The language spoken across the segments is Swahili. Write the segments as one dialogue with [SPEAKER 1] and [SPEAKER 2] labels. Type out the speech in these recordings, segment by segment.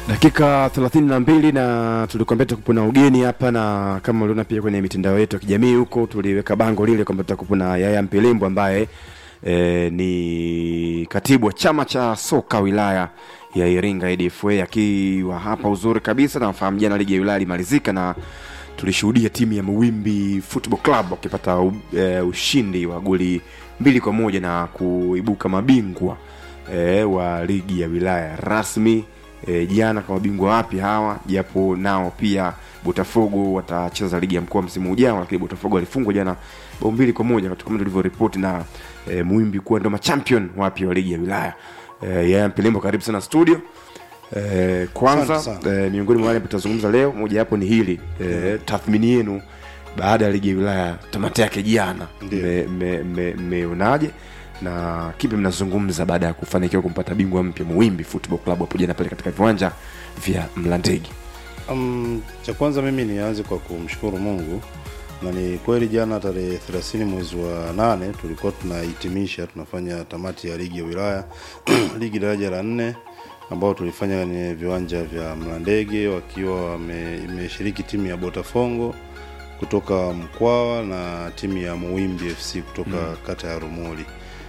[SPEAKER 1] dakika 32 na tulikuambia tutakuwa na ugeni hapa na kama uliona pia kwenye mitandao yetu ya kijamii huko tuliweka bango lile kwamba tutakuwa na Yaya Mpilimbo ambaye e, ni katibu wa chama cha soka wilaya ya Iringa ADFA akiwa hapa uzuri kabisa na nafahamu jana ligi ya wilaya ilimalizika na tulishuhudia timu ya Muwimbi Football Club wakipata u- e, ushindi wa goli mbili kwa moja na kuibuka mabingwa e, wa ligi ya wilaya rasmi e, jana kwa mabingwa wapya hawa japo nao pia botafogo watacheza ligi ya mkoa msimu ujao lakini botafogo walifungwa jana bao mbili kwa moja kama tulivyoripoti na e, muimbi kuwa ndo machampion wapya wa ligi ya wilaya e, yaya mpilimbo karibu sana studio e, kwanza
[SPEAKER 2] Asante
[SPEAKER 1] e, miongoni mwa wale ambao tutazungumza leo moja hapo ni hili e, tathmini yenu baada ya ligi ya wilaya tamati yake jana
[SPEAKER 2] Ndiyo.
[SPEAKER 1] mmeonaje me, me, mmeonaje? na kipi mnazungumza baada ya kufanikiwa kumpata bingwa mpya muwimbi football club hapo jana pale katika viwanja vya mlandege
[SPEAKER 2] Um, cha kwanza mimi nianze kwa kumshukuru Mungu na ni kweli jana tarehe 30 mwezi wa nane tulikuwa tunahitimisha tunafanya tamati ya ligi ya wilaya ligi daraja la nne ambao tulifanya kwenye viwanja vya Mlandege wakiwa wame- imeshiriki timu ya Botafongo kutoka Mkwawa na timu ya Muwimbi FC kutoka mm. kata ya Rumuli.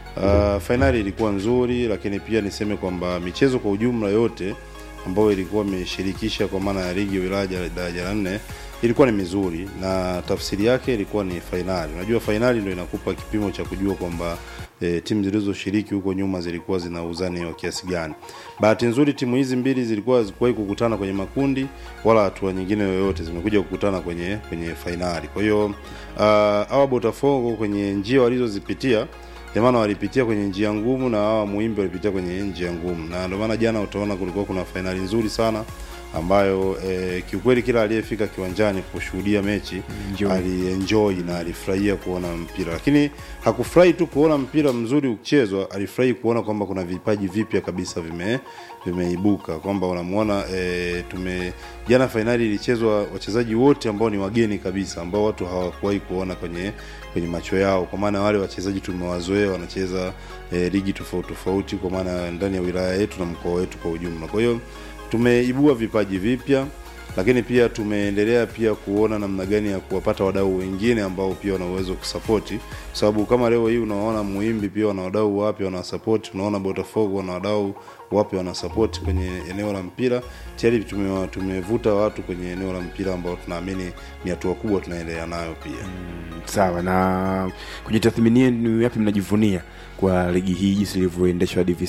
[SPEAKER 2] Uh, fainali ilikuwa nzuri, lakini pia niseme kwamba michezo kwa ujumla yote ambayo ilikuwa imeshirikisha kwa maana ya ligi ya wilaya ya daraja la nne ilikuwa ni mizuri na tafsiri yake ilikuwa ni fainali. Unajua fainali ndio inakupa kipimo cha kujua kwamba e, timu zilizoshiriki huko nyuma zilikuwa zina uzani wa kiasi gani. Bahati nzuri timu hizi mbili zilikuwa hazikuwahi kukutana kwenye makundi wala hatua nyingine yoyote, zimekuja kukutana kwenye kwenye fainali. Kwa hiyo uh, hawa Botafogo kwenye njia walizozipitia ndio maana walipitia kwenye njia ngumu na hawa Muimbi walipitia kwenye njia ngumu, na ndio maana jana utaona kulikuwa kuna fainali nzuri sana ambayo eh, kiukweli kila aliyefika kiwanjani kushuhudia mechi
[SPEAKER 1] Enjoy.
[SPEAKER 2] alienjoy na alifurahia kuona mpira, lakini hakufurahi tu kuona mpira mzuri ukichezwa, alifurahi kuona kwamba kuna vipaji vipya kabisa vime vimeibuka, kwamba unamuona e, tume jana fainali ilichezwa wachezaji wote ambao ni wageni kabisa, ambao watu hawakuwahi kuona kwenye kwenye macho yao, kwa maana wale wachezaji tumewazoea wanacheza e, ligi tofauti tofauti, kwa maana ndani ya wilaya yetu na mkoa wetu kwa ujumla. Kwa hiyo tumeibua vipaji vipya lakini pia tumeendelea pia kuona namna gani ya kuwapata wadau wengine ambao pia wana uwezo wa kusapoti, kwa sababu kama leo hii unaona Muimbi pia wana wadau wapya wanasapoti, unaona Botafogo wana wadau wapya wanasapoti kwenye eneo la mpira. Tayari tume, tumevuta watu kwenye eneo la mpira ambao tunaamini ni hatua kubwa tunaendelea nayo pia.
[SPEAKER 1] sawa na kwenye tathmini yenu yapi mnajivunia kwa ligi hii jinsi ilivyoendeshwa hadi hivi